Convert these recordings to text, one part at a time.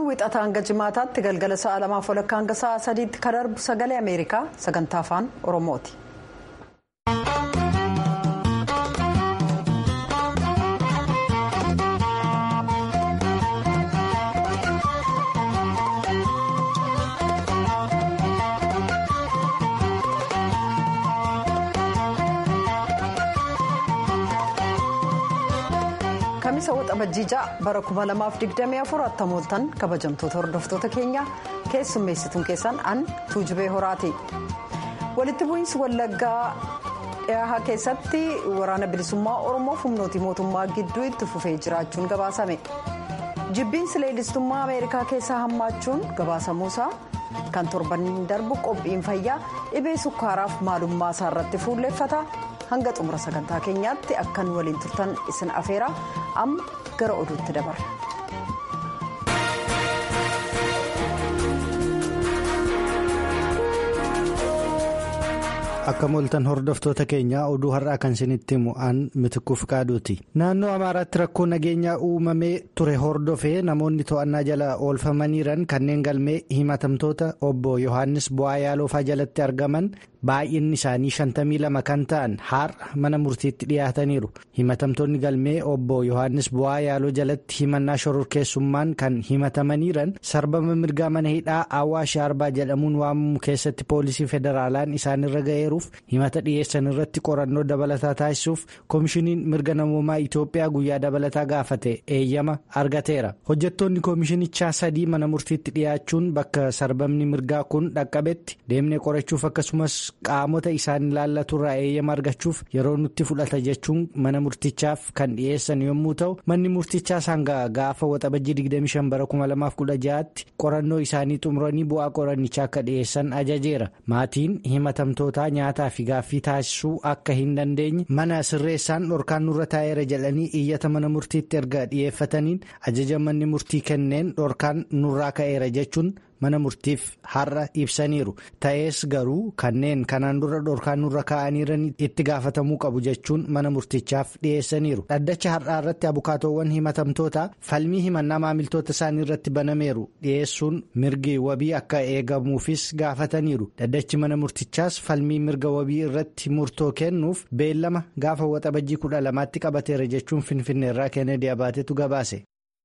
wixataa hanga jimaataatti galgala sa'a lamaaf walakkaa hanga sa'a sadiitti kan darbu sagalee ameerikaa sagantaa afaan oromooti. kamisa waxabajjiijaa bara 2024 attamooltan kabajamtoota hordoftoota keenya keessummeessituun keessan an tuujubee horaati walitti bu'iinsi wallaggaa dhiyahaa keessatti waraana bilisummaa oromoof humnooti mootummaa gidduu itti fufee jiraachuun gabaasame jibbiinsi leellistummaa ameerikaa keessaa hammaachuun gabaasamuusaa kan torban darbu qophiin fayyaa dhibee sukkaaraaf maalummaa isaa irratti fuulleeffata. hanga xumura sagantaa keenyaatti akkan waliin turtan isin afeera amma gara oduutti dabarra. akka mooltan hordoftoota keenyaa oduu har'aa kan isinitti himu aan mitikkuuf qaaduuti naannoo amaaraatti rakkoo nageenyaa uumamee ture hordofee namoonni to'annaa jala oolfamaniiran kanneen galmee himatamtoota obbo yohaannis bu'aa yaaloofaa jalatti argaman baay'inni isaanii 52 kan ta'an har'a mana murtiitti dhiyaataniiru himatamtoonni galmee obbo yohaannis bu'aa yaaloo jalatti himannaa shororkeessummaan kan himatamaniiran sarbama mirgaa mana hidhaa awwaash arbaa jedhamuun waamamu keessatti poolisii federaalaan isaanirra ga'eeru. himata dhiyeessan irratti qorannoo dabalataa taasisuuf koomishiniin mirga namoomaa itiyoophiyaa guyyaa dabalataa gaafate eeyyama argateera hojjettoonni koomishinichaa sadii mana murtiitti dhiyaachuun bakka sarbamni mirgaa kun dhaqqabetti deemnee qorachuuf akkasumas qaamota isaan ilaallaturraa eeyyama argachuuf yeroo nutti fudhata jechuun mana murtichaaf kan dhiyeessan yommuu ta'u manni murtichaa hanga gaafa waxabajjii 25 bara 2016tti qorannoo isaanii xumuranii bu'aa qorannichaa akka dhiyeessan ajajeera maatiin himatamtootaa nyaataa fi gaaffii taasisuu akka hin dandeenye mana sirreessaan dhorkaan nurra taa'eera jedhanii iyyata mana murtiitti erga dhiyeeffataniin ajaja manni murtii kenneen dhorkaan nurraa ka'eera jechuun mana murtiif har'a ibsaniiru ta'ees garuu kanneen kanaan dura dhorkaan nurra kaa'aniiran itti gaafatamuu qabu jechuun mana murtichaaf dhiyeessaniiru dhaddacha har'aa irratti abukaatoowwan himatamtoota falmii himannaa maamiltoota isaanii irratti banameeru dhiyeessuun mirgi wabii akka eegamuufis gaafataniiru dhaddachi mana murtichaas falmii mirga wabii irratti murtoo kennuuf beellama gaafa waxabajjii kudha lamaatti qabateera jechuun finfinneerraa keenedii abaatetu gabaase.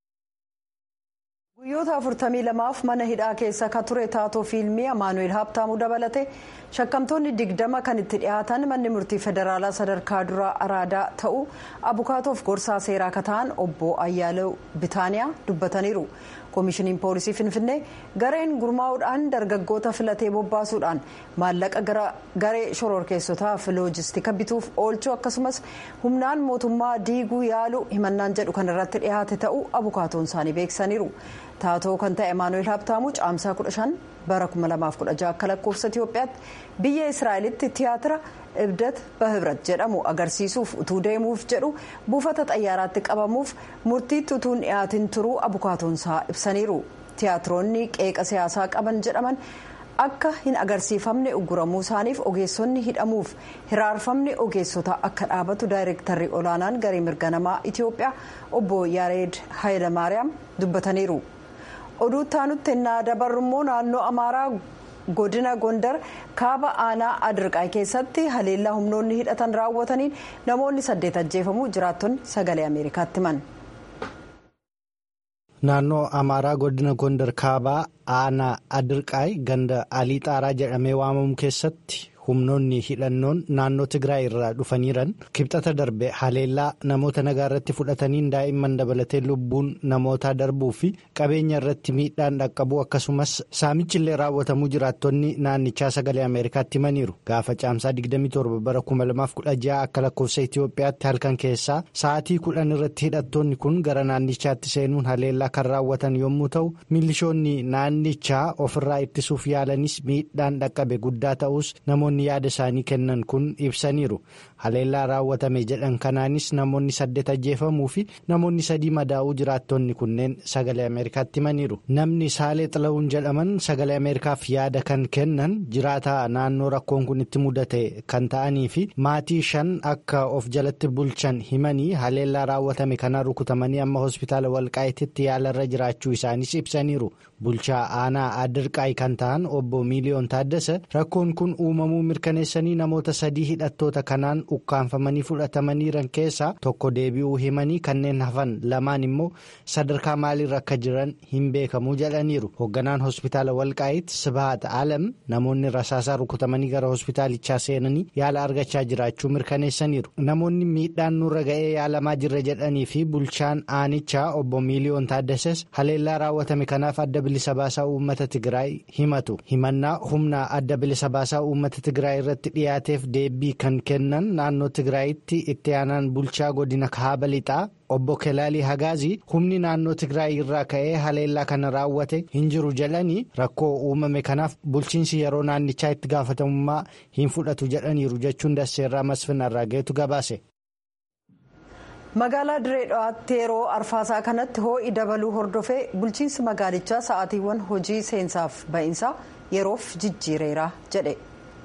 guyyoota 42f mana hidhaa keessa ka ture taatoo fiilmii amaanu'eel haabtaamuu dabalate shakkamtoonni digdama kan itti dhiyaatan manni murtii federaalaa sadarkaa duraa araadaa ta'uu abukaatoof gorsaa seeraa ka ta'an obbo ayyaalew bitaaniyaa dubbataniiru koomishiniin poolisii finfinnee gareen gurmaa'uudhaan dargaggoota filatee bobbaasuudhaan maallaqa garee shororkeessotaaf loojistika bituuf oolchuu akkasumas humnaan mootummaa diiguu yaaluu himannaan jedhu kan irratti dhiyaate ta'uu abukaatoon isaanii beeksisaniiru. taatoo kan ta'e emaanu'eel haabtaamuu caamsaa 15 bara 2016 akka lakkoofsa itiyoophiyaatti biyya israa'elitti tiyaatira ibdat bahibrat jedhamu agarsiisuuf utuu deemuuf jedhu buufata xayyaaraatti qabamuuf murtiitti utuu hin dhiyaatin turuu abukaatoonsaa ibsaniiru tiyaatiroonni qeeqa siyaasaa qaban jedhaman akka hin agarsiifamne uguramuu isaaniif ogeessonni hidhamuuf hiraarfamni ogeessota akka dhaabatu daayirektarri olaanaan garee mirga namaa itiyoophiyaa obbo yaareed haayilamaariyaam dubbataniiru. oduu taanutti ennaa dabarru immoo naannoo amaaraa godina gondar kaaba aanaa adirqaa keessatti haleellaa humnoonni hidhatan raawwataniin namoonni saddeet ajjeefamuu jiraattonni sagalee ameerikaatti himan. naannoo amaaraa godina gondar kaabaa aanaa adirqaay ganda alii xaaraa jedhamee waamamu keessatti humnoonni hidhannoon naannoo tigraay irraa dhufaniiran kibxata darbe haleellaa namoota nagaa irratti fudhataniin daa'imman dabalatee lubbuun namootaa darbuu fi qabeenya irratti miidhaan dhaqqabuu akkasumas saamichillee raawwatamuu jiraattonni naannichaa sagalee ameerikaatti himaniiru gaafa caamsaa 27 bara 2016 akka lakkoofsa itiyoophiyaatti halkan keessaa sa'aatii kudhan irratti hidhattoonni kun gara naannichaatti seenuun haleellaa kan raawwatan yommuu ta'u milishoonni naannichaa ofirraa ittisuuf yaalanis miidhaan dhaqqabe guddaa ta'us namoonni. namoonni yaada isaanii kennan kun ibsaniiru haleellaa raawwatame jedhan kanaanis namoonni saddeet ajjeefamuu fi namoonni sadii madaa'uu jiraattonni kunneen sagalee ameerikaatti himaniiru namni saalee xila'uun jedhaman sagalee ameerikaaf yaada kan kennan jiraataa naannoo rakkoon kun itti mudate kan ta'anii fi maatii shan akka of jalatti bulchan himanii haleellaa raawwatame kanaan rukutamanii amma hospitaala walqaayititti yaalarra jiraachuu isaaniis ibsaniiru bulchaa aanaa adirqaayi kan ta'an obbo miiliyoon taaddasa rakkoon kun uumamuu mirkaneessanii namoota sadii hidhattoota kanaan ukkaanfamanii fudhatamaniiran keessaa tokko deebi'uu himanii kanneen hafan lamaan immoo sadarkaa maaliirra akka jiran hin beekamu jedhaniiru hoogganaan hospitaala walqaayit sibahat alam namoonni rasaasaa rukutamanii gara hospitaalichaa seenanii yaala argachaa jiraachuu mirkaneessaniiru namoonni miidhaan nurra ga'ee yaalamaa jirra jedhanii fi bulchaan aanichaa obbo miiliyoon taaddases haleellaa raawwatame kanaaf adda bilisa baasaa uummata tigraay himatu himannaa humna adda bilisa baasaa uummata tigraay irratti dhiyaateef deebii kan kennan naannoo tigraayitti itti aanaan bulchaa godina kaaba lixaa obbo kelaalii hagaazii humni naannoo tigraay irraa ka'ee haleellaa kana raawwate hin jiru jedhanii rakkoo uumame kanaaf bulchiinsi yeroo naannichaa itti gaafatamummaa hin fudhatu jedhaniiru jechuun dasseerraa masfin arraageetu gabaase. magaalaa diree dhawaatti yeroo arfaasaa kanatti hoo'i dabaluu hordofee bulchiinsi magaalichaa sa'aatiiwwan hojii seensaaf ba'iinsaa yeroof jijjiireera jedhe.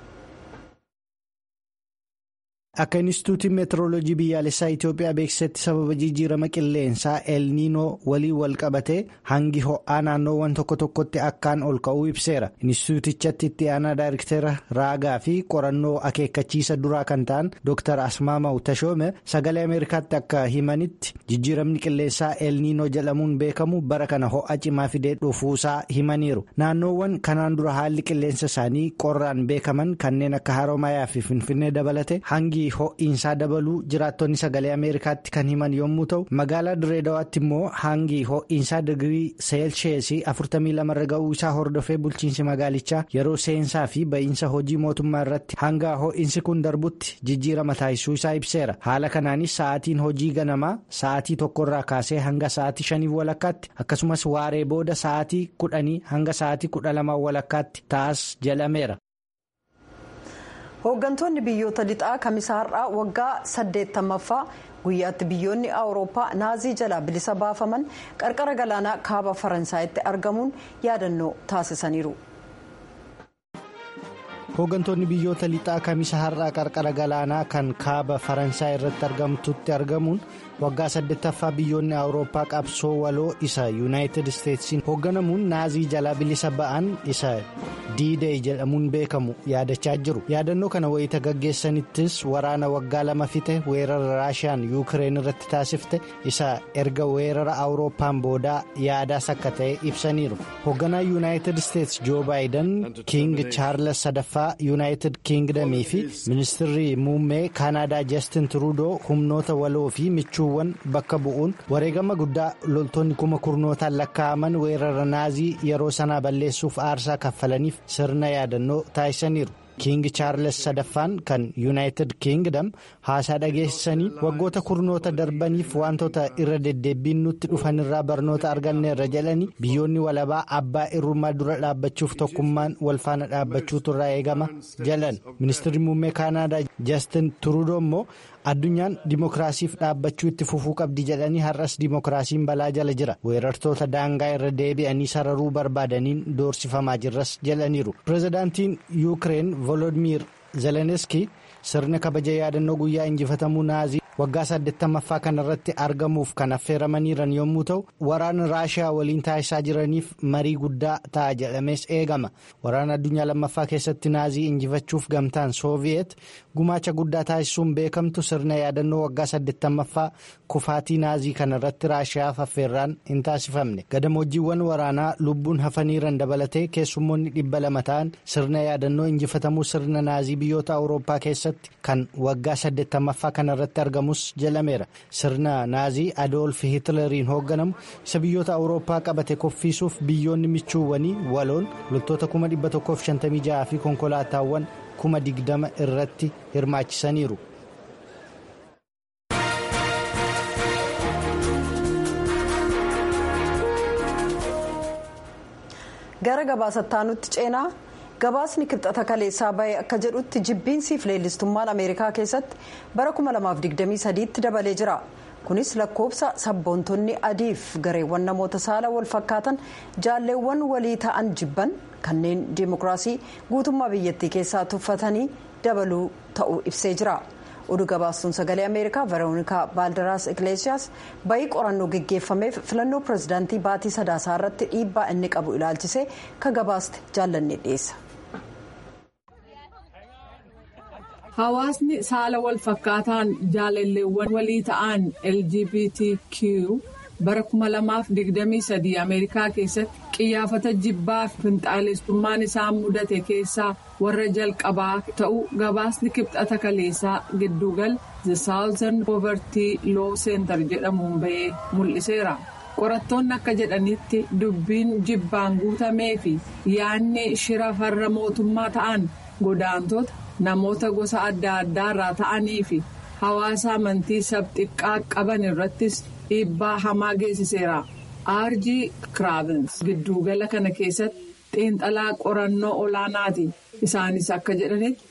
akka inistituutiin meetirooloojii biyyaalessaa itiyoophiyaa beeksisetti sababa jijjiirama qilleensaa elniinoo waliin wal qabatee hangi ho'aa naannoowwan tokko tokkotti akkaan ol ka'uu ibseera inistituutichatti itti aanaa daayirektera raagaa fi qorannoo akeekkachiisa duraa kan ta'an dr asmaamaw tashoome sagalee ameerikaatti akka himanitti jijjiiramni qilleensaa elniinoo jedhamuun beekamu bara kana ho'a cimaa fidee dhufuusaa himaniiru naannoowwan kanaan dura haalli qilleensa isaanii qorraan beekaman kanneen akka haroomayaa fi finfinnee dabalate hangi. ho'iinsaa dabaluu jiraattonni sagalee ameerikaatti kan himan yommuu ta'u magaalaa direedawaatti immoo hangi ho'iinsaa digirii seelsheesii 42 irra ga'uu isaa hordofee bulchiinsi magaalichaa yeroo seensaa fi ba'iinsa hojii mootummaa irratti hanga ho'iinsi kun darbutti jijjiirama taasisuu isaa ibseera haala kanaanis sa'aatiin hojii ganamaa sa'aatii tokkorraa kaasee hanga sa'aatii shaniif walakkaatti akkasumas waaree booda sa'aatii kudhanii hanga sa'aatii kudha lamaa walakkaatti ta'as jedhameera. hooggantoonni biyyoota lixaa kamisaarraa waggaa saddeettamaffaa guyyaatti biyyoonni awurooppaa naazii jalaa bilisa baafaman qarqara galaanaa kaaba faransaayitti argamuun yaadannoo taasisaniiru. hooggantoonni biyyoota lixaa kamisa har'aa qarqara galaanaa kan kaaba faransaay irratti argamtutti argamuun waggaa saddeettaffaa biyyoonni awurooppaa qabsoo waloo isa yuunaayitid isteetsiin hoogganamuun naazii jalaa bilisa ba'an isa diidee jedhamuun beekamu yaadachaa jiru yaadannoo kana wayita gaggeessanittis waraana waggaa lama fixe weerara raashiyaan yuukireen irratti taasifte isa erga weerara awurooppaan boodaa yaadaas akka ta'e ibsaniiru hoogganaa yuunaayitid isteets joo baayidan kiing chaarles sadaffaa yuunaayitid kiingdamii fi ministirri muummee kaanaadaa jastin turuudoo humnoota waloo fi michuuwwan bakka bu'uun wareegama guddaa loltoonni kuma kurnootaan lakkaa'aman weerara naazii yeroo sanaa balleessuuf aarsaa kaffalaniif sirna yaadannoo taasisaniiru. kiing chaarles sadaffaan kan yuunaayitid kiingdam haasaa dhageessanii waggoota kurnoota darbaniif wantoota irra deddeebbiin nutti dhufanirraa barnoota arganneerra jedhanii biyyoonni walabaa abbaa irrummaa dura dhaabbachuuf tokkummaan walfaana dhaabbachuutu irraa eegama jalan ministirri muummee kaanaadaa jastin turuudoo immoo addunyaan dimokiraasiif dhaabbachuu itti fufuu qabdi jedhanii har'as dimokiraasiin balaa jala jira weerartoota daangaa irra deebi'anii sararuu barbaadaniin doorsifamaa jirras jedhaniiru pireezidaantiin yuukireen volodimir zeleniski sirna kabaja yaadannoo guyyaa injifatamuu naazii waggaa saddeettamaffaa kanarratti argamuuf kan affeeramaniiran yommuu ta'u waraana raashiyaa waliin taasisaa jiraniif marii guddaa ta'a jedhamees eegama waraana addunyaa lammaffaa keessatti naazii injifachuuf gamtaan sooviyeet gumaacha guddaa taasisuun beekamtu sirna yaadannoo waggaa saddeettamaffaa kufaatii naazii kanarratti raashiyaaf affeerraan hin taasifamne gadamoojiiwwan waraanaa lubbuun hafaniiran dabalatee keessummoonni dhibba lama ta'an sirna yaadannoo injifatamuu sirna naazii biyyoota awurooppaa keessatti kan waggaa saddeettamaffaa kanarratti argamu. jalameera sirna naazii adoolf hiitileriin hoogganamu isa biyyoota awurooppaa qabate koffiisuuf biyyoonni michuuwwanii waloon loltoota 156 fi konkolaataawwan 20 irratti hirmaachisaniiru. gara gabaasataanutti ceenaa gabaasni kibxata kaleessaa bahee akka jedhutti jibbiinsiif leellistummaan ameerikaa keessatti bara 2023 tti dabalee jira kunis lakkoofsa sabboontonni adiif gareewwan namoota saala wal fakkaatan jaalleewwan walii ta'an jibban kanneen diimokiraasii guutummaa biyyattii keessaa tuffatanii dabaluu ta'uu ibsee jira. oduu gabaastuun sagalee ameerikaa veroonikaa baaldaraas igleesiyaas bayii qorannoo geggeeffameef filannoo pirezidaantii baatii sadaasaa irratti dhiibbaa inni qabu ilaalchisee ka gabaaste jaallanne dhiyeessa. hawaasni saala wal fakkaataan jaalalleewwan walii ta'an lgbtq bara 2023 ameerikaa keessatti qiyyaafata jibbaa fi finxaalessummaan isaan mudate keessaa warra jalqabaa ta'uu gabaasni kibxata kaleessaa giddugal the southern poverty law center jedhamuun bahee mul'iseera. qorattoonni akka jedhanitti dubbiin jibbaan guutamee fi yaadni shira farra mootummaa ta'an godaantota namoota gosa adda addaa irraa ta'anii fi hawaasa amantii sabxiqqaa qaban irrattis dhiibbaa hamaa geessiseera. arjii kiraavins giddugala kana keessatti xiinxalaa qorannoo olaanaati isaanis akka jedhanitti.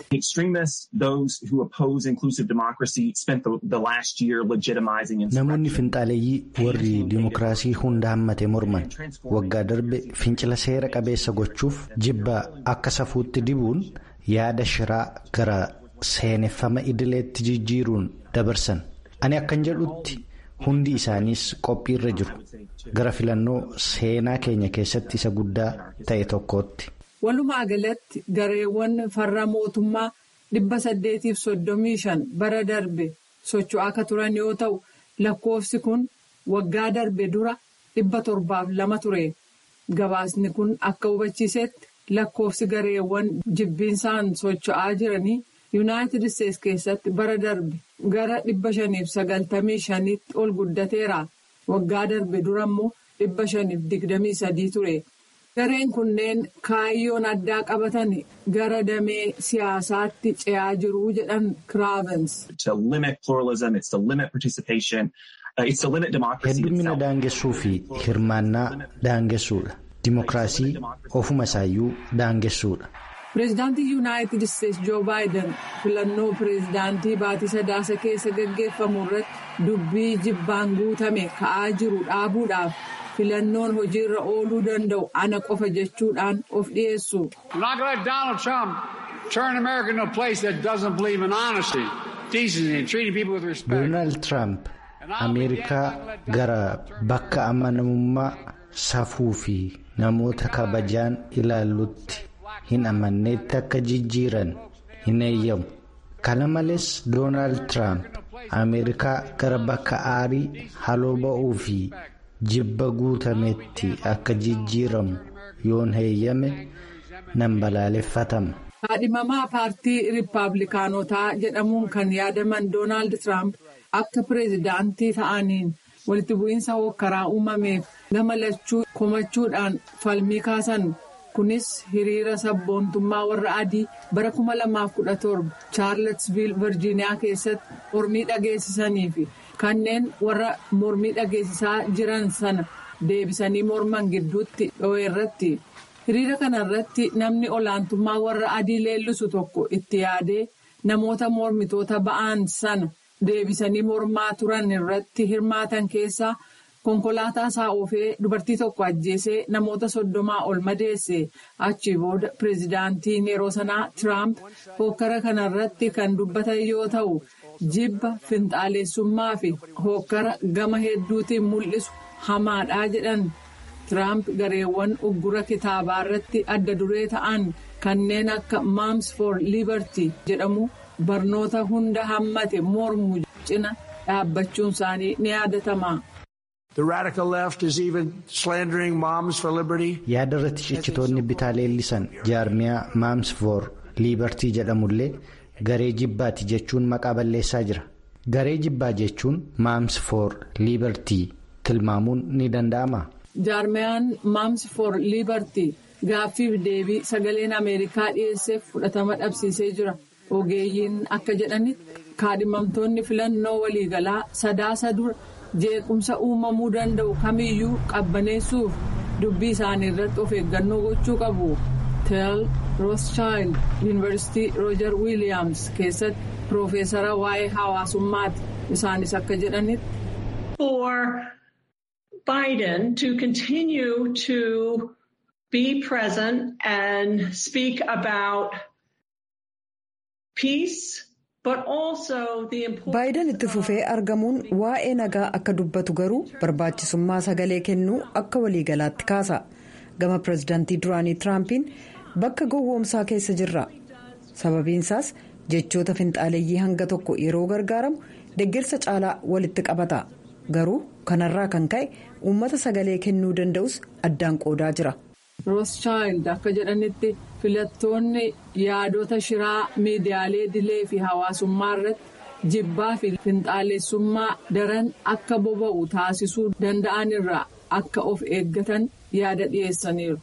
namoonni finxaaleeyyii warri diimokiraasii hunda hammate morman waggaa darbe fincila seera qabeessa gochuuf jibba akka safuutti dibuun yaada shiraa gara seeneffama idileetti jijjiiruun dabarsan ani akkan jedhutti. hundi isaaniis qophiirra jiru gara filannoo seenaa keenya keessatti isa guddaa ta'e tokkootti. walumaa galatti gareewwan farra mootummaa dhibba saddeetiif soddomii shan bara darbe socho'aa akka turan yoo ta'u lakkoofsi kun waggaa darbe dura dhibba torbaaf lama ture gabaasni kun akka hubachiisetti lakkoofsi gareewwan jibbiinsaan socho'aa jiranii. yuunaayitid isteetsi keessatti bara darbe gara dhibba shaniif sagaltamii shaniitti ol guddateera waggaa darbe dura immoo dhibba shaniif digdamii sadii ture gareen kunneen kaayyoon addaa qabatan gara damee siyaasaatti ce'aa jiru jedhan kiraavens. heddumina daangessuu fi hirmaannaa daangessuudha dimokiraasii ofuma isaayyuu daangessuudha. pireezidaantii yuunaayitid isteetsi joo baayiden filannoo pireezidaantii baatii sadaasa keessa gaggeeffamu irratti dubbii jibbaan guutame ka'aa jiru dhaabuudhaaf filannoon hojiirra ooluu danda'u ana qofa jechuudhaan of dhiyeessu. doonaald tiraamp ameerikaa gara bakka amanamummaa safuu fi namoota kabajaan ilaallutti. hin amanneetti akka jijjiiran hin eeyyamu kana malees doonaald tiraamp ameerikaa gara bakka aarii haloo ba'uu fi jibba guutametti akka jijjiiramu yoon heeyyame nan balaaleffatama. kaadhimamaa paartii riippaabilikaanotaa jedhamuun kan yaadaman doonaald tiraamp akka pireezidaantii ta'aniin walitti bu'iinsa hookkaraa uumameef gama lachuu komachuudhaan falmii kaasan. kunis hiriira sabboontummaa warra adii bara 2017 chaarlesviil virjiiniyaa keessatti mormii dhageessisanii fi kanneen warra mormii dhageessisaa jiran sana deebisanii morman gidduutti dho'e irratti hiriira kana irratti namni olaantummaa warra adii leellisu tokko itti yaadee namoota mormitoota ba'an sana deebisanii mormaa turan irratti hirmaatan keessaa. konkolaataa isaa oofee dubartii tokko ajjeesee namoota soddomaa ol madeesse achi booda pireezidaantiin yeroo sanaa tiraamp hookkara kanarratti kan dubbatan yoo ta'u jibba finxaalessummaa fi hookkara gama hedduutiin mul'isu hamaadhaa jedhan tiraamp gareewwan uggura kitaabaa irratti adda duree ta'an kanneen akka maams for liberty jedhamu barnoota hunda hammate mormu cina dhaabbachuun isaanii ni yaadatama. yaada irratti ciccitoonni bitaa leellisan jaarmiyaa maams for liibartii jedhamullee garee jibbaati jechuun maqaa balleessaa jira garee jibbaa jechuun maams for liibartii tilmaamuun ni danda'ama. jaarmiyaan maams for liibartii gaaffiif deebii sagaleen ameerikaa dhiyeesseef fudhatama dhabsiisee jira ogeeyyiin akka jedhanitti kaadhimamtoonni filannoo waliigalaa sadaasa dura. jeequmsa uumamuu danda'u kamiyyuu qabbaneessuuf dubbii isaanii irratti of eeggannoo gochuu qabu teel rothschild yuunivarsiitii roojar wiiliyaams keessatti piroofeesara waa'ee hawaasummaati isaanis akka jedhanitti. for Biden to continue to be present and speak about peace. Baayiden itti fufee argamuun waa'ee nagaa akka dubbatu garuu barbaachisummaa sagalee kennuu akka waliigalaatti kaasa. Gama pirezidaantii duraanii Tiraampiin bakka gowwoomsaa keessa jirra. Sababiinsaas jechoota finxaaleeyyii hanga tokko yeroo gargaaramu deeggarsa caalaa walitti qabata. Garuu kanarraa kan ka'e uummata sagalee kennuu danda'us addaan qoodaa jira. Rothschild akka jedhanitti filattoonni yaadota shiraa miidiyaalee dilee fi hawaasummaa irratti jibbaa fi finxaalessummaa daran akka boba'u taasisuu danda'an irraa akka of eeggatan yaada dhiyeessaniiru.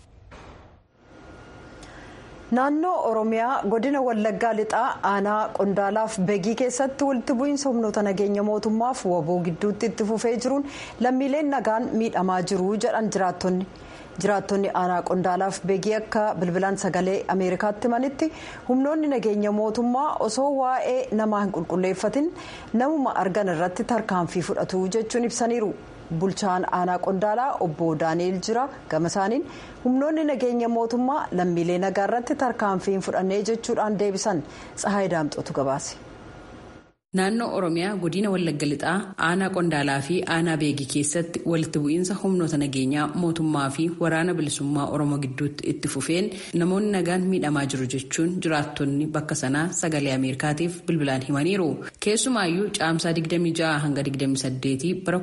Naannoo Oromiyaa godina Wallaggaa lixaa aanaa Qondaalaaf Begii keessatti walitti bu'iinsa humnoota nageenya mootummaaf waboo gidduutti itti fufee jiruun lammiileen nagaan miidhamaa jiru jedhan jiraattonni. jiraattonni aanaa qondaalaaf beegii akka bilbilaan sagalee ameerikaatti himanitti humnoonni nageenya mootummaa osoo waa'ee namaa hin qulqulleeffatin namuma argan irratti tarkaanfii fudhatu jechuun ibsaniiru bulchaan aanaa qondaalaa obbo daani'el jira gama isaaniin humnoonni nageenya mootummaa lammiilee nagaa irratti tarkaanfii hin fudhannee jechuudhaan deebisan tsahaay daamxotu gabaase. Naannoo Oromiyaa godina Wallagga Lixaa aanaa Qondaalaa fi aanaa Beegii keessatti walitti bu'iinsa humnoota nageenyaa mootummaa fi waraana bilisummaa Oromoo gidduutti itti fufeen namoonni nagaan miidhamaa jiru jechuun jiraattonni bakka sanaa sagalee Ameerikaatiif bilbilaan himaniiru. Keessumaayyuu caamsaa 26 hanga 28 bara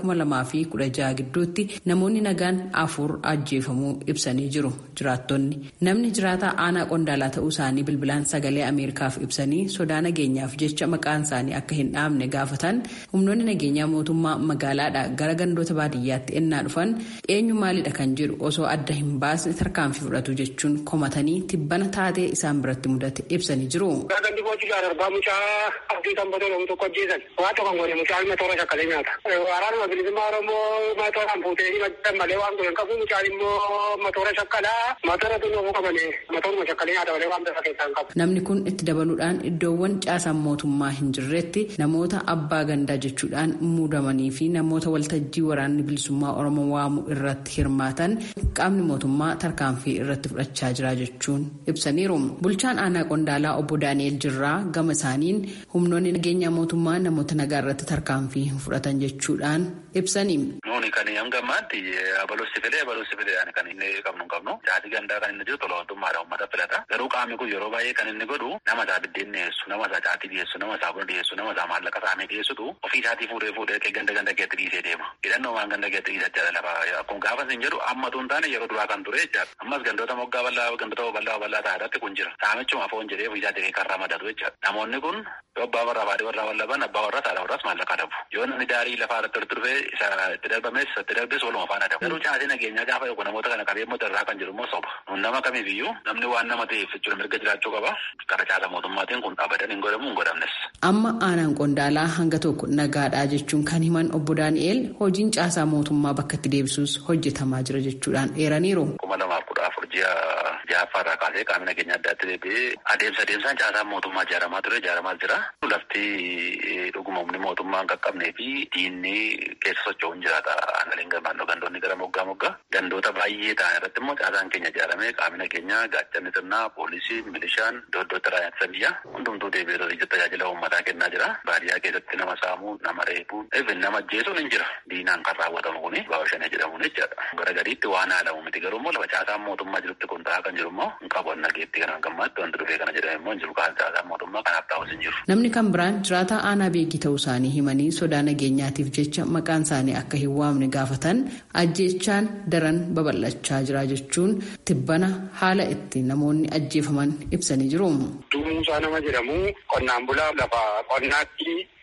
2016 gidduutti namoonni nagaan afur ajjeefamuu ibsanii jiru jiraattonni. Namni jiraataa aanaa Qondaalaa ta'uu isaanii bilbilaan sagalee Ameerikaaf ibsanii sodaa nageenyaaf jecha maqaan isaanii akka hin dhaabne gaafatan humnoonni nageenyaa mootummaa magaalaadha gara gandoota baadiyyaatti ennaa dhufan eenyu maalidha kan jedhu osoo adda hin baasne tarkaanfii fudhatu jechuun komatanii tibbana taatee isaan biratti mudate ibsanii jiru. Gandi boociidhaan arbaa mucaa abdii tambatee loon tokko ajjeesan waa tokko godhe mucaan matoora shakkalee nyaata. Waraanuma bilisummaa Oromoo matooraan fuutee himatan malee waan godhan qabu mucaan immoo matoora shakkalaa matoora tunnoo qabane matooruma shakkalee nyaata malee waan bifa keessaa hin qabu. Namni kun itti dabaluudhaan iddoowwan caasaan mootummaa hin jirretti namoota abbaa gandaa jechuudhaan muudamanii fi namoota waltajjii waraanni bilisummaa oromoo waamu irratti hirmaatan qaamni mootummaa tarkaanfii irratti fudhachaa jira jechuun ibsaniiru. Bulchaan aanaa qondaalaa obbo Daani'el Jirraa gama isaaniin humnoonni nageenya mootummaa namoota nagaa irratti tarkaanfii hin fudhatan jechuudhaan ibsanii. Nuuni kan hanga ammaatti abaluusi filee abaluusi filee kan inni qabnu qabnu jaatii gandaa kan inni jiru tola mootummaadha uummata filata garuu qaamni kun yeroo baay'ee kan inni godhu nama isaa biddeen dhiyeessu nama isaa caatii dhiyeessu nama isaa buna dhiyeessu nama isaa maallaqa saamee dhiyeessutu ofii isaatii fuudhee fuudhee ganda ganda keetti dhiisee deema hidhannoo waan ganda keetti dhiisachaa lafa akkuma gaafa hin jedhu amma tun taane yeroo duraa kan ture jechaadha ammas gandoota moggaa bal'aa gandoota bal'aa bal'aa ta'arratti kun jira saamichuma foon jedhee ofii isaatii kan ramadatu jechaadha namoonni kun yoo abbaa warraa baadii warraa wallaban abbaa warraa saadha warraas maallaqa dhabu yoo namni daarii lafaa irratti walitti dhufee isa itti darbames itti darbes waluma faana dhabu garuu caasii nageenyaa gaafa yookaan namoota kana qabee immoo irraa kan jiru immoo soba nun nama kamiifiyyuu namni waan nama ta'eef jechuudha mirga jiraachuu qaba gara caasa mootummaatiin kun abadan hin godhamu hin godhamnes. Amma aanaan qondaalaa hanga tokko nagaadhaa jechuun kan himan obbo Daani'el hojiin caasaa mootummaa bakka itti deebisuus hojjetamaa jira jechuudhaan eeraniiru. kuma lamaaf kudha afur ji'a ja'affaa irraa kaasee qaamni nageenya adda addaatti deebi'ee adeemsa adeemsaan caasaan mootummaa ijaaramaa ture ijaaramaa jira. Lafti dhuguma humni mootummaa hin qaqqabnee fi diinni keessa socho'uun jiraata. Aangaleen naannoo gandoonni gara moggaa moggaa gandoota baay'ee ta'an irratti immoo caasaan keenya ijaaramee qaamni nageenyaa gaachanni sirnaa poolisii milishaan iddoo iddootti raayyaa ittisa biyyaa hundumtuu deebi'ee tajaajila uummataa kennaa jira. Baadiyyaa keessatti nama saamuu nama reebuu nama ajjeesuun hin jira. Diinaan kan raawwatamu kuni baawashanee jedhamuun jechaadha. Gara gadiitti waan haalamu miti garuu immoo lafa caasaan mootummaa jirutti kun ta'aa kan jiru immoo hin qabu nageetti kan gammaatti wanti dhufee kana jedhame immoo hin jiru kaan caasaan mootummaa kanaaf taa'us hin jiru. Namni kan biraan jiraataa aanaa beekii ta'uu isaanii himanii sodaa nageenyaatiif jecha maqaan isaanii akka hin waamne gaafatan ajjeechaan daran babal'achaa jira jechuun tibbana haala itti namoonni ajjeefaman ibsanii jiru. Duumuusaa nama jedhamu qonnaan bulaa lafa qonnaatti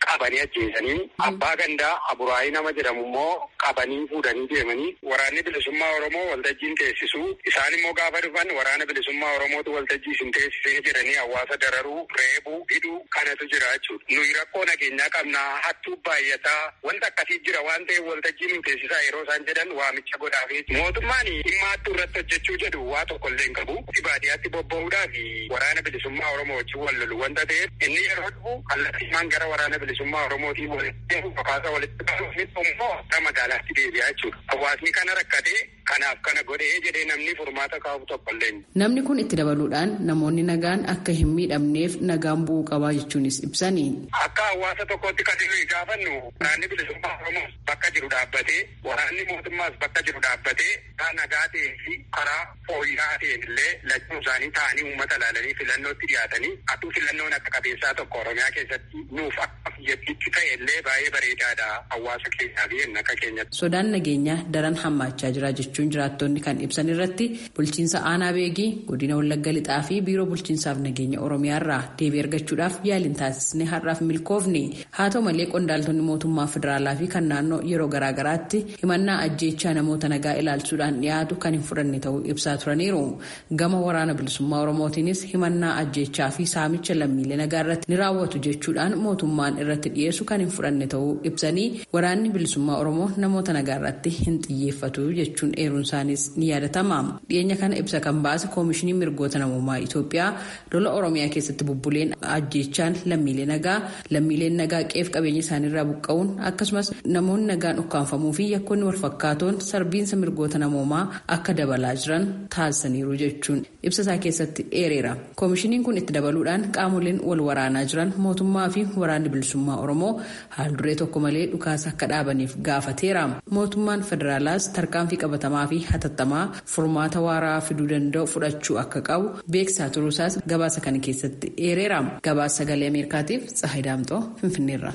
qabanii ajjeesanii abbaa gandaa aburaayii nama jedhamu immoo qabanii fuudhanii deemanii waraanni bilisummaa oromoo waltajjiin teessisu isaan immoo gaafa dhufan waraana bilisummaa oromootu waltajjii isin teessisee jedhanii hawaasa dararuu reebuu hidhuu kanatu jira jechuudha. Nuyi rakkoo nageenyaa qabnaa hattuu baay'ataa wanta akkasii jira waan ta'eef waltajjii nu teessisaa yeroo isaan jedhan waamicha godhaafee mootummaan dhimma hattuu irratti hojjechuu jedhu waa tokko illee hin qabu. Baadiyyaatti bobba'uudhaa fi waraana bilisummaa oromoo wajjin wal lolu wanta ta'eef inni yeroo dhufu kallattiimaan gara waraana bilisummaa oromootiin walitti fakkaata walitti qabuuf immoo gara magaalaatti deebi'aa jechuudha. Hawaasni kana rakkatee kanaaf kana godhee jedhee namni furmaata kaa'u tokko illee. Namni kun itti dabaluudhaan namoonni nagaan akka hin miidhamneef nagaan bu'uu qabaa jechuunis ibsani. Akka hawaasa tokkotti kan nuyi gaafannu waraanni bilisummaa oromoo bakka jiru dhaabbatee waraanni mootummaas bakka jiru dhaabbatee karaa nagaa ta'ee fi karaa fooyya'aa ta'een illee lachuun isaanii ta'anii uummata ilaalanii filannootti dhiyaatanii atuu filannoon akka qabeessaa tokko oromiyaa keessatti nuuf akka biyyattiitti ta'e illee baay'ee bareedaadha hawaasa keenyaa fi akka keenyatti. Sodaan nageenyaa daran hammaachaa jira jechuun jiraattonni kan ibsan irratti bulchiinsa aanaa beegii godina wallagga lixaa fi biiroo bulchiinsaaf nageenya oromiyaa irraa deebii argachuudhaaf yaaliin taasisne har'aaf milkoofne haa ta'u malee qondaaltonni mootummaa federaalaa fi kan naannoo yeroo garaagaraatti himannaa ajjeechaa namoota nagaa ilaalchuudhaan dhiyaatu kan hin fudhanne ta'uu ibsaa turaniiru gama waraana bilisummaa oromootiinis himannaa ajjeechaa fi saamicha lammiilee nagaa irratti ni raawwatu jechuudhaan mootummaan irratti dhiyeessu kan hin fudhanne ta'uu ibsanii waraanni bilisummaa oromoo namoota nagaa irratti hin xiyyeeffatu jechuun eeruun isaanis ni yaadatama dhiyeenya kana ibsa kan baase koomishinii mirgoota namummaa itoophiyaa lola oromiyaa keessatti bubbuleen ajjeechaan lammiilee nagaa lammiileen nagaa qeef qabeenya isaaniirraa buqqa'uun akkasumas namoonni nagaan ukkaanfamuu fi yakkoonni walfakkaatoon sarbiinsa mirgoota namummaa akka dabalaa jiran taasisaniiru jechuun ibsa isaa keessatti eereera koomishiniin kun itti dabaluudhaan qaamoleen wal waraanaa jiran mootummaa fi waraanni bilisummaa oromoo haal duree tokko malee dhukaasa akka dhaabaniif gaafateera mootummaan federaalaas tarkaanfii qabatamaa fi hatattamaa furmaata waaraa fiduu danda'u fudhachuu akka qabu beeksisaa turuusaas gabaasa kana keessatti eereera gabaasa sagalee ameerikaatiif tsahay daamxoo finfinneerra.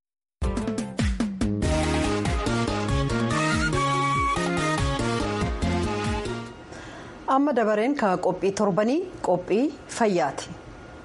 amma dabareen ka qophii torbanii qophii fayyaati.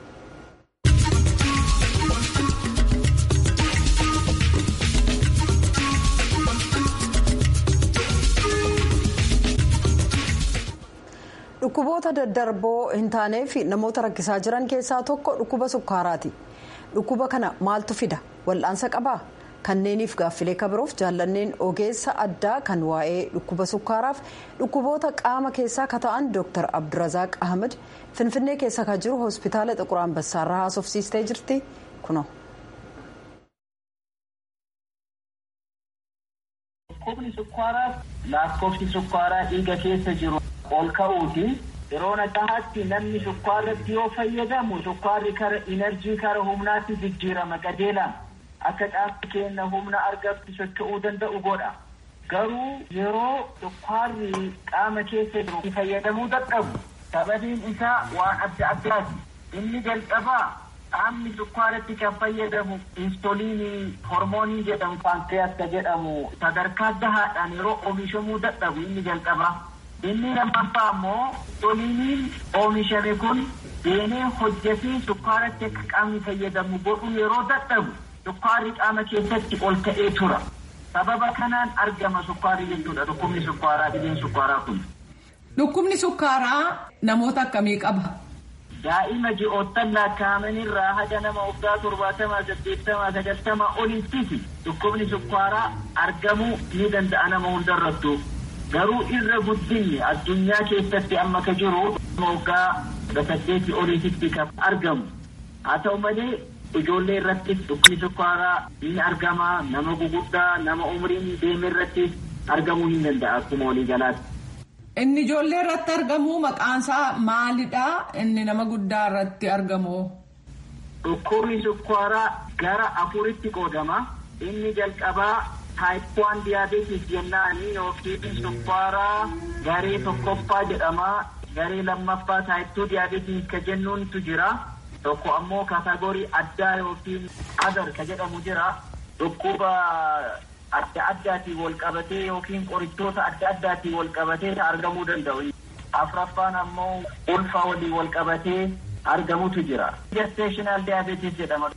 dhukkuboota daddarboo hin taanee fi namoota rakkisaa jiran keessaa tokko dhukkuba sukkaaraati dhukkuba kana maaltu fida wal'aansa qabaa kanneeniif gaaffilee kabiroof jaallanneen ogeessa addaa kan waa'ee dhukkuba sukkaaraaf dhukkuboota qaama keessaa ka ta'an dr abdurazaaq ahmed finfinnee keessa ka jiru hospitaala xiqur ambassaarraa haasofsiistee jirti kuno. dhukkubni sukkaaraa lakkoofsi sukkaaraa dhiiga keessa jiru ol ka'uuti yeroo nagahaatti namni sukkaarratti yoo fayyadamu sukkaarri kara inerjii kara humnaatti jijjiirama qajeelaan akka qaamni keenya humna argatu socho'uu danda'u godha garuu yeroo sukkaarri qaama keessa jiru fayyadamuu dadhabu sababiin isaa waan adda addaati inni jalqabaa qaamni sukkaaratti kan fayyadamu insuliinii hormoonii jedhamu pankreas ka jedhamu sadarkaa gahaadhaan yeroo oomishamuu dadhabu inni jalqabaa inni lammaffaa immoo insuliiniin oomishame kun deemee hojjetee sukkaaratti akka qaamni fayyadamu godhu yeroo dadhabu sukkaarri qaama keessatti ol ka'ee tura sababa kanaan argama sukkaarri jechuudha dhukkubni sukkaaraa dhibeen sukkaaraa kun. Dhukkubni sukkaaraa namoota akkamii qaba? daa'ima ji'oottan lakkaa'amanirraa haga nama waggaa torbaatamaa saddeettamaa sagaltamaa olittisi dhukkubni sukkaaraa argamuu ni danda'a nama hundarrattu garuu irra guddinni addunyaa keessatti amma ka jiru waggaa saddeetii oliititti kan argamu haa ta'u malee ijoollee irrattis dhukkubni sukkaaraa ni argama nama guguddaa nama umriin deeme irrattis argamuu ni danda'a akkuma waliigalaatti. Inni ijoollee irratti argamu maqaansaa maalidha? Inni nama guddaa irratti argamu. Dhukkubni sukkaaraa gara afuritti qoodama. Inni jalqabaa taayip waan diyaabeetis jennaani yookiin sukkaaraa garee tokkoffaa jedhama. Garee lammaffaa taayip tuu diyaabeetis ka jennuuntu jira. Tokko ammoo kaatagoorii addaa yookiin adar ka jedhamu jira. Dhukkuba adda addaatiin wal qabatee yookiin qorichoota adda addaatiin wal qabatee argamuu danda'u. Afraffaan ammoo ulfa waliin wal qabatee argamutu jira. Gestational diabetes jedhama.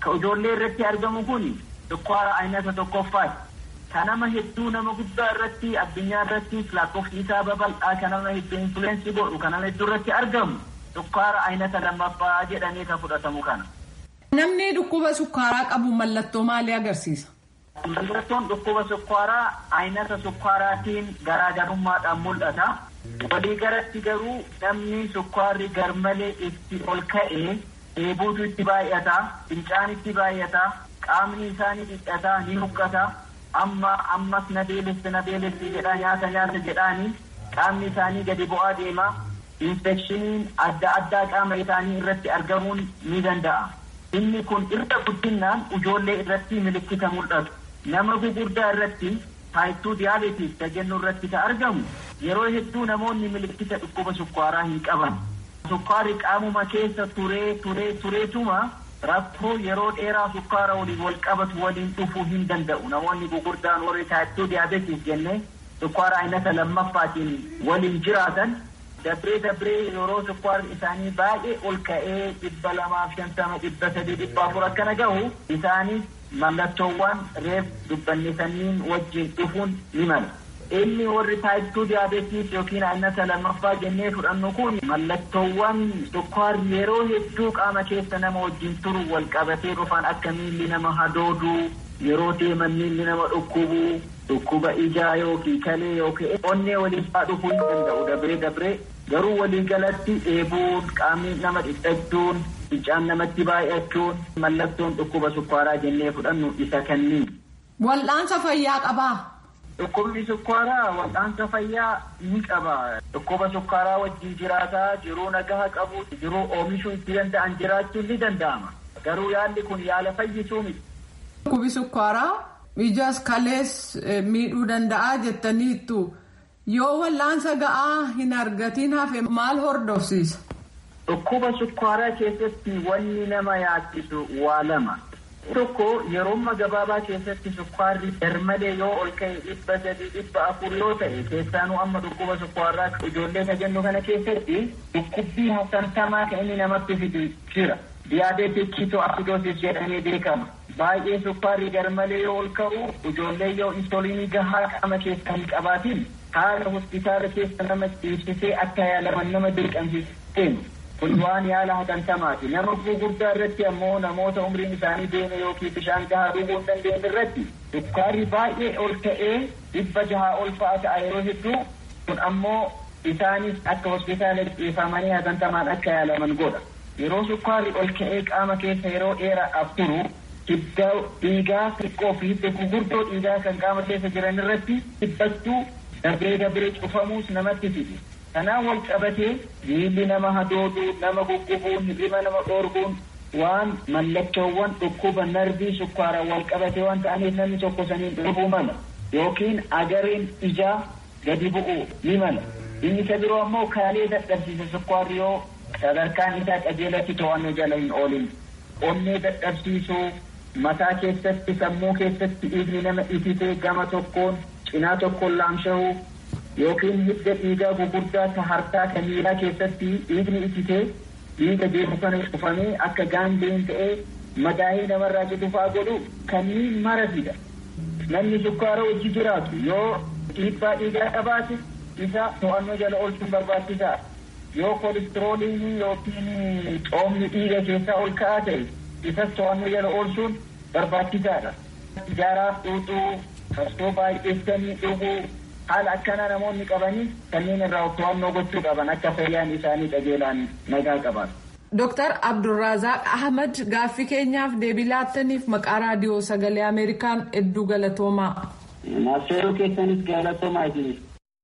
ka ijoollee irratti argamu kun sukkaara aynata tokkoffaati. Ka nama hedduu nama guddaa irratti addunyaa irratti lakkoofsi isaa babal'aa ka nama hedduu infuleensii godhu ka nama hedduu irratti argamu sukkaara aynata lammaffaa jedhamee kan fudhatamu kana. Namni dhukkuba sukkaaraa qabu mallattoo maalii agarsiisa? Mallattoon dhukkuba sukkaaraa aynata sukkaaraatiin garaagarummaadhaan mul'ata. Walii galatti garuu namni sukkaarri garmalee itti ol ka'ee dheebuutu itti baay'ata, fincaan itti baay'ata, qaamni isaanii dhidhata, ni huqqata. Amma ammas na beelessi na beelessi jedhaa nyaata nyaata jedhaanii qaamni isaanii gadi bu'aa deema. Infekshiniin adda addaa qaama isaanii irratti argamuun ni danda'a. Inni kun irra guddinaan ijoollee irratti milikkita mul'atu. Nama gugurdaa irratti taayittuu diyaabeetiis jennu irratti kan argamu yeroo hedduu namoonni milikkita dhukkuba sukkaaraa hin qaban. Sukkaarri qaamuma keessa turee turee tureetuma rakkoo yeroo dheeraa sukkaara waliin wal qabatu waliin dhufuu hin danda'u. Namoonni gugurdaan warri taayittuu diyaabeetiis jennee sukkaara aynata lammaffaatiin waliin jiraatan dabree dabree yeroo sukkaarri isaanii baay'ee ol ka'ee dhibba lamaaf shantama dhibba sadii dhibba afur akkana gahu isaanis mallattoowwan reef dubbannisaniin wajjin dhufuun ni mala. Inni warri taayittuu diyaabeetiis yookiin aynata lammaffaa jennee fudhannu kun mallattoowwan sukkaarri yeroo hedduu qaama keessa nama wajjin turu wal qabatee dhufan akka miilli nama hadooduu yeroo deeman miilli nama dhukkubuu dhukkuba ijaa yookiin kalee yookiin onnee waliin faa dhufuu hin danda'u dabree dabree garuu waliigalatti dheebuun qaamni nama dhidhachuun fincaan namatti baay'achuun mallattoon dhukkuba sukkaaraa jennee fudhannu isa kanniin. Wal'aansa fayyaa qabaa. Dhukkubni sukkaaraa wal'aansa fayyaa ni qaba. Dhukkuba sukkaaraa wajjin jiraataa jiruu nagaha qabu jiruu oomishuu itti danda'an jiraachuun ni danda'ama. Garuu yaalli kun yaala fayyisuu miti. Dhukkubi sukkaaraa ijas kalees miidhuu danda'a jettaniittu yoo wal'aansa ga'aa hin argatiin hafe maal hordofsiisa? Dhukkuba sukkaaraa keessatti wanni nama yaachisu waa lama. Tokko yeroo gabaabaa keessatti sukkaarri garmalee yoo ol ka'e dhibba sadii dhibba afur yoo ta'e keessaanuu amma dhukkuba sukkaaraa ijoollee ka jennu kana keessatti dhukkubbii hasantamaa kan inni namatti fidu jira. Diyaabeetik kitoasidoosis jedhamee beekama. Baay'ee sukkaarri garmalee yoo ol ka'u ijoollee yoo insuliinii gahaa qaama keessa hin qabaatiin haala hospitaala keessa nama ciibsisee akka yaalaman nama dirqamsiisu. kun waan yaala hatantamaati nama gurguddaa irratti ammoo namoota umriin isaanii deeme yookiin bishaan gahaa dhuguu hin dandeenye irratti sukkaarri baay'ee ol ka'ee dhibba jahaa ol fa'a ta'a yeroo hedduu kun ammoo isaanis akka hospitaala dhiifamanii hatantamaan akka yaalaman godha yeroo sukkaarri ol ka'ee qaama keessa yeroo dheeraadhaaf turu hidda dhiigaa xiqqoo fi hidda gurguddoo dhiigaa kan qaama keessa jiran irratti dhibbachuu dabree dabree cufamuus namatti fidi. Kanaan wal qabatee miilli nama hadooduu nama guggubuun hirriba nama dhoorguun waan mallattoowwan dhukkuba narbii sukkaaraan wal qabatee waan ta'aniif namni tokko saniin dhufuu mala yookiin agareen ijaa gadi bu'uu ni mala. Inni isa biroo ammoo kaalee dadhabsiisa sukkaarri yoo sadarkaan isaa qajeelatti to'annoo jala hin oolin. Onnee dadhabsiisuu mataa keessatti sammuu keessatti dhiigni nama ititee gama tokkoon cinaa tokkoon laamsha'uu yookiin hidda dhiigaa gugurdaa ka harkaa ka miilaa keessatti dhiigni ititee dhiiga deemu kana cufamee akka gaangeen ta'ee madaa'ee namarraa citufaa godhu kanneen mara fida. Namni sukkaara wajji jiraatu yoo dhiibbaa dhiigaa qabaate isa to'annoo jala oolchuun barbaachisaa. Yoo koolistirooliin yookiin coomni dhiiga keessaa ol ka'aa ta'e isas to'annoo jala oolchuun barbaachisaadha. Ijaaraaf xuuxuu, farsoo baay'eessanii dhuguu, haala akkanaa namoonni qabanii kanneen irraa to'annoo gochuu qaban akka fayyaan isaanii qajeelaan nagaa qaban. Dooktar Abdulrazaaq Ahmad gaaffii keenyaaf deebii laattaniif maqaa raadiyoo sagalee Ameerikaan hedduu galatoomaa. Naafseeroo keessanis galatoomaa jiru.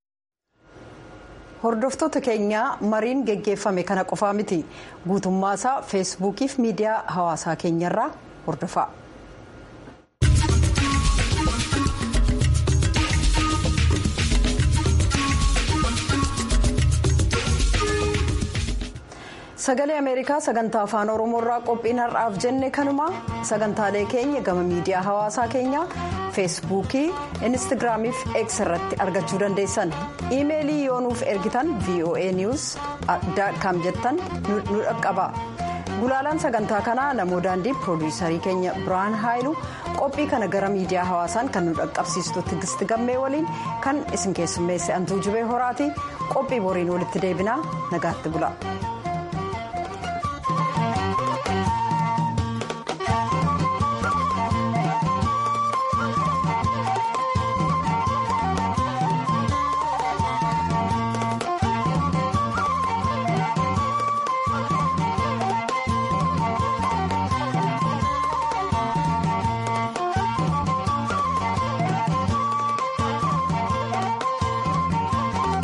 Hordoftoota keenyaa mariin geggeeffame kana qofaa miti guutummaa isaa feesbuukii fi miidiyaa hawaasaa keenyarraa hordofaa. sagalee ameerikaa sagantaa afaan oromoorraa qophiin har'aaf jenne kanuma sagantaalee keenya gama miidiyaa hawaasaa keenyaa feesbuukii instaagiraamii fi x irratti argachuu dandeessan iimeelii yoo nuuf ergitan voa news com jettan nu dhaqqaba gulaalaan sagantaa kanaa namoo daandii piroodiyuusarii keenya biraan haayilu qophii kana gara miidiyaa hawaasaan kan nu dhaqqabsiistu tigisti gammee waliin kan isin keessummeesse antuu jibee horaati qophii boriin walitti deebinaa nagaatti bula.